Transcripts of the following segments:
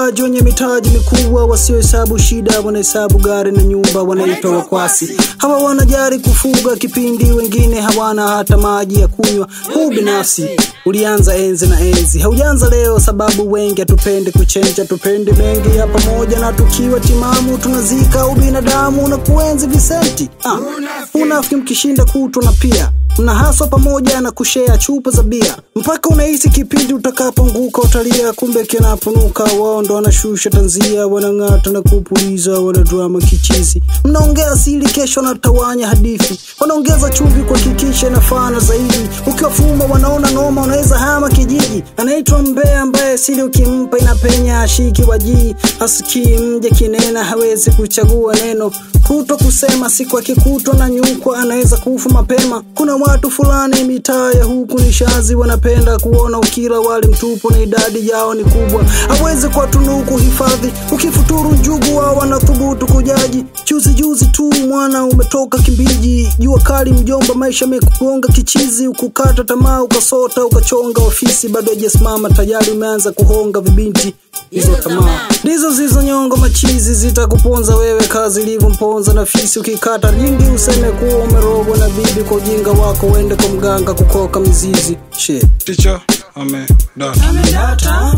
wachungaji wenye mitaji mikubwa wasiohesabu shida, wanahesabu gari na nyumba, wanaitwa wakwasi. Hawa wanajari kufuga kipindi, wengine hawana hata maji ya kunywa. Huu binafsi ulianza enzi na enzi, haujaanza leo, sababu wengi hatupendi kuchenja, tupendi mengi ya pamoja, na tukiwa timamu tunazika ubinadamu na kuenzi visenti. Ah, unafiki mkishinda kutwa na pia mnahaswa pamoja na kushea chupa za bia mpaka unahisi kipindi utakapoanguka utalia, kumbe kinaponuka wao ndo wanashusha tanzia, wanang'ata na kupuliza, wanadrama kichizi. Mnaongea siri, kesho wanatawanya hadithi, wanaongeza chumvi kuhakikisha inafana zaidi. Ukiwafumba wanaona noma, unaweza hama kijiji. Anaitwa mbea ambaye siri ukimpa inapenya, ashiki wajii, asikii mje kinena, hawezi kuchagua neno kuto kusema siku akikutwa na nyukwa anaweza kufa mapema. Kuna watu fulani mitaa ya huku ni shazi, wanapenda kuona ukila wali mtupu na idadi yao ni kubwa, hawezi kwa tunuku hifadhi. Ukifuturu njugu wao wanathubutu kujaji. Juzi juzi tu mwana umetoka Kimbiji, jua kali mjomba, maisha mekugonga kichizi, ukukata tamaa, ukasota, ukachonga ofisi, bado hajasimama tayari umeanza kuhonga vibinti hizo tamaa ndizo zilizonyonga machizi, zitakuponza wewe kazi ilivyomponza na fisi. Ukikata ringi useme kuwa umerogwa na bibi, kwa ujinga wako uende kwa mganga kukoka mizizi. She Ticha amedata amedata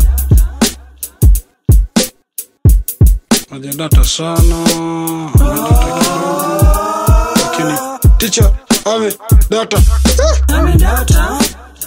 hajadata sana, amedata kidogo, lakini ticha amedata amedata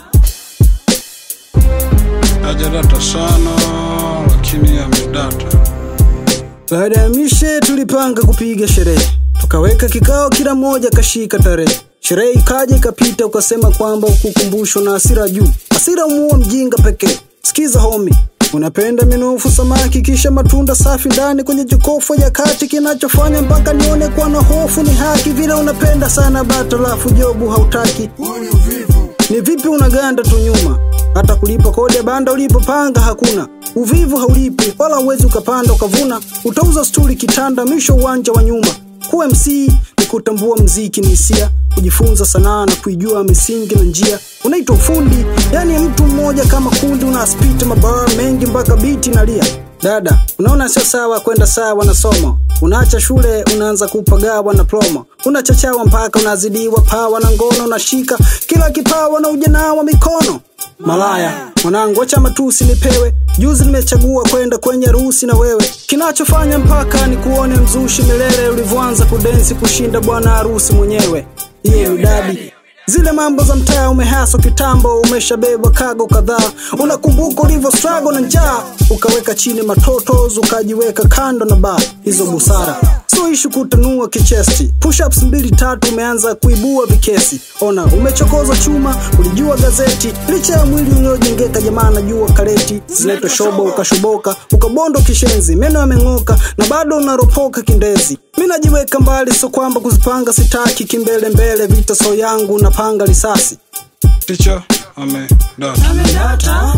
hajadata sana, lakini amedata. Baada ya mishe tulipanga kupiga sherehe, tukaweka kikao, kila mmoja kashika tarehe. Sherehe ikaja ikapita, ukasema kwamba ukukumbushwa na hasira juu. Hasira umuua mjinga pekee. Sikiza homi, unapenda minofu samaki, kisha matunda safi ndani kwenye jokofu ya kati. Kinachofanya mpaka nione kuwa na hofu ni haki, vile unapenda sana bata, lafu jobu hautaki. Ni vipi unaganda tu nyuma, hata kulipa kodi ya banda ulipopanga hakuna. Uvivu haulipi wala uwezi ukapanda ukavuna, utauza stuli kitanda, mwisho uwanja wa nyuma. Kuwa MC ni kutambua mziki ni hisia, kujifunza sanaa na kuijua misingi na njia. Unaitwa ufundi, yani mtu mmoja kama kundi, unaspita mabara mengi mpaka biti nalia. Dada, unaona sio sawa kwenda sawa na somo. Unaacha shule unaanza kupagawa na promo, unachachawa mpaka unazidiwa pawa na ngono, unashika kila kipawa na ujanawa mikono. Malaya mwanangu, acha matusi nipewe. Juzi nimechagua kwenda kwenye harusi na wewe, kinachofanya mpaka ni kuone mzushi milele, ulivyoanza kudensi kushinda bwana harusi mwenyewe. Iye udadi zile mambo za mtaa umehaswa kitambo, umeshabebwa kago kadhaa. Unakumbuka ulivyo struggle na njaa, ukaweka chini matotos, ukajiweka kando na baa. Hizo busara sio ishu kutanua kichesti, push-ups mbili tatu, umeanza kuibua vikesi. Ona umechokoza chuma, ulijua gazeti, licha ya mwili uliojengeka, jamaa najua kareti zinaitwa shobo, ukashoboka ukabondo kishenzi, meno yameng'oka na bado unaropoka kindezi. Mi najiweka mbali, so kwamba kuzipanga sitaki, kimbele mbele vita so yangu napanga risasi. Ticha amedata Amedata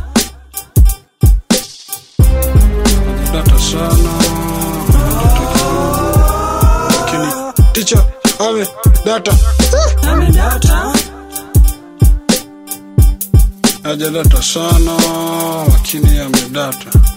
hajadata sana, amedata kidogo, lakini ticha amedata amedata hajadata sana, lakini amedata.